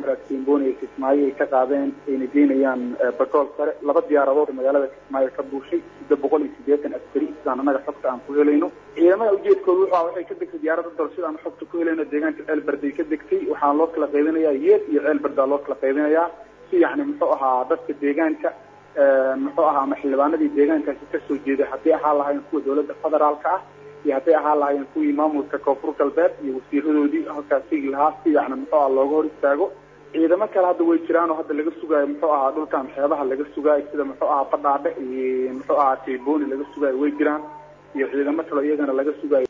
simboni iyo kismaayo ay ka qaadeen ayna geynayaan bagool sare laba diyaaradood magaalada kismaayo ka buushay sida boqol iyo siddeetan askari sidaan annaga xogta aan ku helayno ciidamada ujeedkooda wuxuu ah waxay ka degtay diyaaradda dal sidaan xogta ku helayno deegaanka ceelberday ka degtay waxaa loo kala qaybinayaa yeed iyo ceelberdaa loo kala qaybinayaa si yacni muxuu ahaa dadka deegaanka muxuu ahaa ama xildhibaanadii deegaankaasi kasoo jeeday haddii ahaa lahayn kuwa dawladda federaalka ah iyo hadday ahaa lahaayeen kuwii maamulka koonfur galbeed iyo wasiiradoodii halkaas sigi lahaa si yacni muxuu aha looga hor istaago ciidamo kale hadda way jiraan oo hadda laga sugaayo muxuu ahaa dhulkan xeebaha laga sugaayo sida muxuu ahaa badhaadhe iyo muxuu ahaa teboni laga sugaayo way jiraan iyo ciidamo kale iyagana laga sugaayo